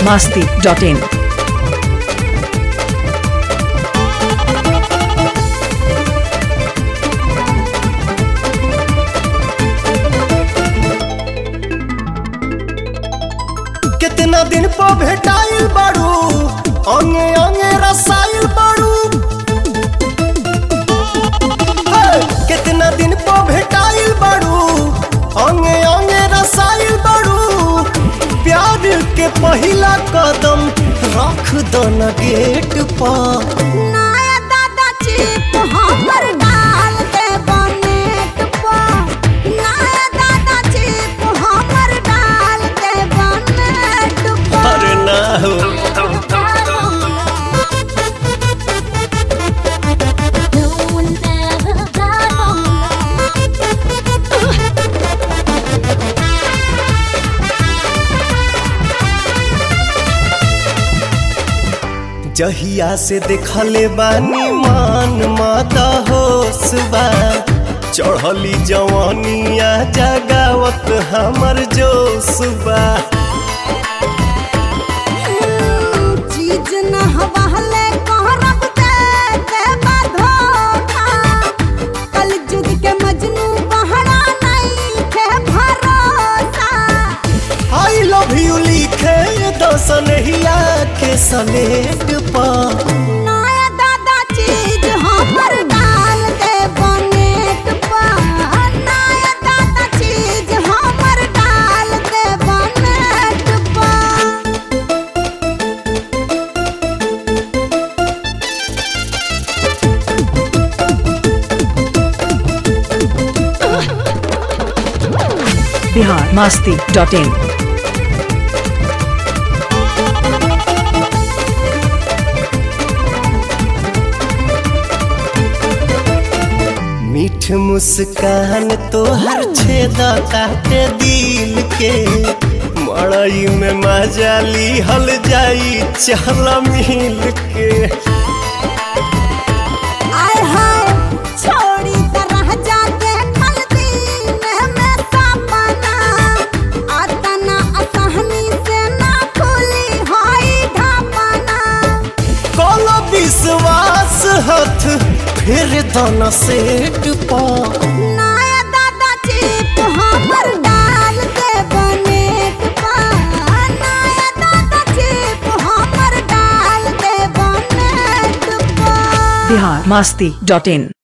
masti.in. कितना दिन पर भेटाइल बाड़ू अंगे अंगे रसाइल बाड़ू हे, कितना दिन पर भेटाइल बाड़ू अंगे अंगे रसाइल बाड़ू प्यार के पहिला कदम रख दो न गेट पर नया दादा चिप हमर डाल दे बनेट पर नया दादा चिप हमर डाल दे बनेट पर अरे ना हो No one ever जहिया से देखले बानी मान माता होश बा चढ़ली जवानिया जगावत हमर जोश बा चीज न हवाले कहरब दे दे धोखा कल जुग के मजनू बहरा नहीं के भरोसा आई लव यू लिखे दसनहिया के सलेट पर नया दादा चीज हमर डाल दे बनेट पर नया दादा चीज हमर डाल दे बनेट पर Bihar masti.in. मीठ मुस्कान तोहर छेदा काटे दिल के मड़ई में मजा हल जाई चल मिल के आय हाय छोड़ी तरह जाके खल दिन में सपना आतना असहनी से ना खुली होई ढापना कल विश्वास हथ फिर दन सेट पर नया दादा चिप हमर डाल दे बनेट पर नया दादा चिप हमर डाल दे बनेट पर Bihar masti.in.